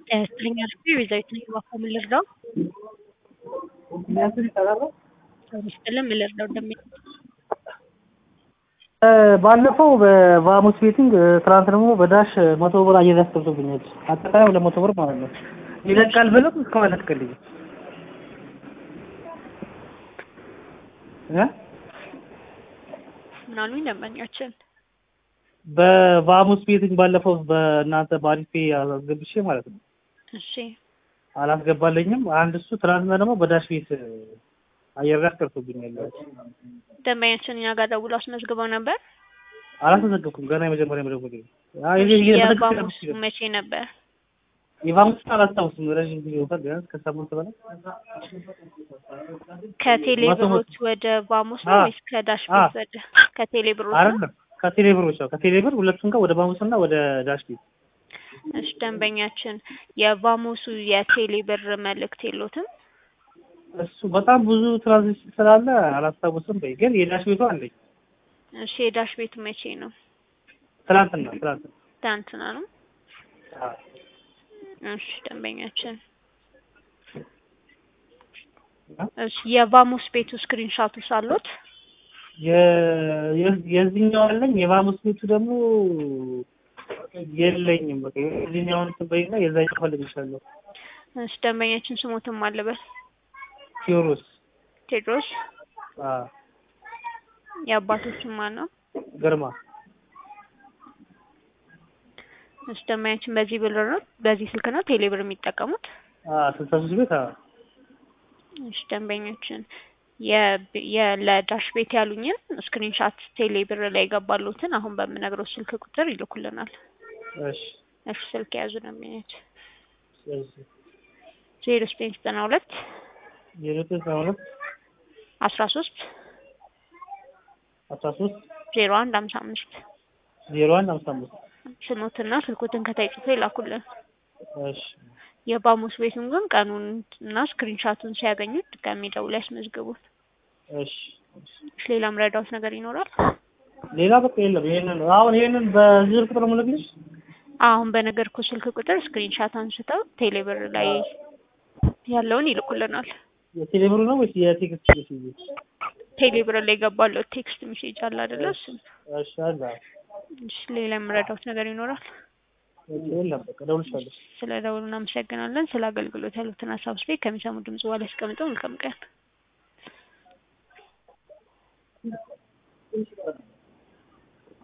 ጤና ይስጥልኝ ቤዛዊት ነኝ። እባክዎ ምን ልርዳው? ጤና ይስጥልኝ ምን ልርዳው? እንደሚ ባለፈው በቫሙስ ቤቲንግ ትናንት ደግሞ በዳሽ መቶ ብር አየር ያስገብቶብኛል። አጠቃላይ ሁለት መቶ ብር ማለት ነው። ይለቃል ብልም እስካሁን አላስቀልኝም እ ምን አሉኝ ደንበኛችን? በቫሙስ ቤቲንግ ባለፈው በእናንተ በአሪፌ አስገብቼ ማለት ነው እሺ አላስገባለኝም። አንድ እሱ ትናንትና ደግሞ በዳሽ ቤት አየር ላይ አስቀርቶብኛል። ደንበኛችን እኛ ጋር ደውሎ አስመዝግበው ነበር። አላስመዘገብኩም ገና የመጀመሪያ መደወል የቫሙስ መቼ ነበር? የቫሙስ አላስታውስም። ረዥም ጊዜ ይሆናል ቢያንስ ከሳምንት በላይ ከቴሌ ብሮች ወደ ቫሙስ ነው ወይስ ከዳሽ ቤት ወደ ከቴሌ ብሮች ነው? አይደለም ከቴሌ ብሮች ነው። ከቴሌ ብር ሁለቱም ጋር ወደ ቫሙስ እና ወደ ዳሽ ቤት እሺ ደንበኛችን የቫሙሱ የቴሌ ብር መልእክት የሎትም? እሱ በጣም ብዙ ትራንዚሽን ስላለ አላስታውስም። በይ ግን የዳሽ ቤቱ አለኝ። እሺ የዳሽ ቤቱ መቼ ነው? ትናንትና ትናንትና ትናንትና ነው። አዎ። እሺ ደንበኛችን እሺ የቫሙስ ቤቱ ስክሪንሻቱ ሳሉት የ- የ- የዚህኛው አለኝ የቫሙስ ቤቱ ደግሞ የለኝም። በቃ የዚህኛውን ትበይና የዛኛው ፈልግሻለሁ። እሺ ደንበኛችን ስሞትም አለበት ቴዎድሮስ ቴድሮስ አዎ የአባቶችን ማን ነው? ግርማ እሺ ደንበኛችን በዚህ ብር ነው በዚህ ስልክ ነው ቴሌ ብር የሚጠቀሙት? አዎ ስልሳ ሶስት ቤት አዎ እሺ ደንበኛችን የ- የ- ለዳሽ ቤት ያሉኝን ስክሪንሻት ቴሌ ብር ላይ የገባሉትን አሁን በምነግረው ስልክ ቁጥር ይልኩልናል። እሺ እሺ ስልክ የያዙ ደንበኛችን እሺ ዜሮ ዘጠኝ ዘጠና ሁለት የዘጠኝ ዘጠና ሁለት አስራ ሶስት አስራ ሶስት ዜሮ አንድ ሀምሳ አምስት ዜሮ አንድ ሃምሳ አምስት ስሞትና ስልኮትን ከታይ ጽፎ ይላኩልን። እሺ የቫሙስ ቤቱን ግን ቀኑን እና ስክሪንሻቱን ሲያገኙት ድጋሜ ደውለው ያስመዝግቡት። እሺ እሺ ሌላም ረዳውት ነገር ይኖራል? ሌላ በቃ የለም። ይሄንን አሁን ይሄንን በዚህ ስልክ ቁጥር የምልክልሽ አሁን በነገርኩ ስልክ ቁጥር ስክሪንሻት አንስተው ቴሌብር ላይ ያለውን ይልኩልናል። የቴሌብሩ ነው ወይስ የቴክስት ሜሴጅ? ቴሌብር ላይ የገባለው ቴክስት ሜሴጅ አለ አይደለ? እሱን እሺ አለ። እሺ ሌላ የምረዳውት ነገር ይኖራል? የለም በቃ እደውልልሻለሁ። ስለ ደውሉ እናመሰግናለን። ስለ አገልግሎት ያሉትን ሀሳብ ስፔክ ከሚሰሙ ድምጽ በኋላ ያስቀምጠው። መልካም ቀን።